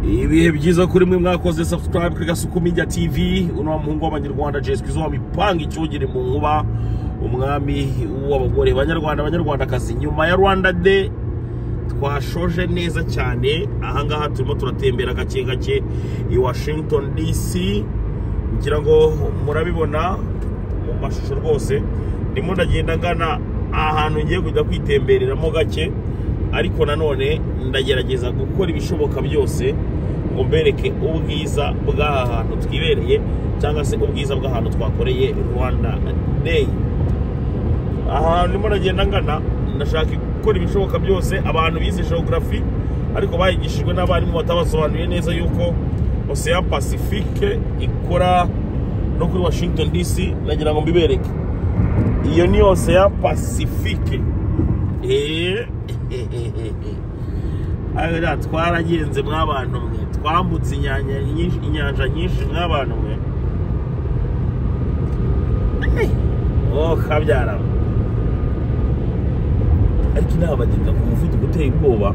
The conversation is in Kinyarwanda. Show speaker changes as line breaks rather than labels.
ibihe byiza kuri mwe mwakoze subscribe kuri gasuku media tv uno muhungu w'abanyarwanda jeswi zo wamipanga icyogere mu nkuba umwami w'abagore banyarwanda abanyarwandakazi nyuma ya rwanda day twashoje neza cyane ahangaha turimo turatembera gake gake i washington dc ngira ngo murabibona mu mashusho rwose ndimo ndagenda ngana ahantu ngiye kujya kwitembereramo gake ariko nanone ndagerageza gukora ibishoboka byose ngo mbereke ubwiza bw'aha hantu twibereye cyangwa se ubwiza bw'ahantu twakoreye rwanda day ahantu ndimo ndagenda ngana ndashaka gukora ibishoboka byose abantu bize geography ariko bayigishijwe n'abarimu batabasobanuriye neza yuko ocean pacifique ikora no kuri washington dc nagira ngo mbibereke iyo ni ocean pacifique eee aho twaragenze mw'abantu mwe twambutse inyanja nyinshi mw'abantu mwe oh kabyara ariko inama genda ku muvuduko uteye ubwoba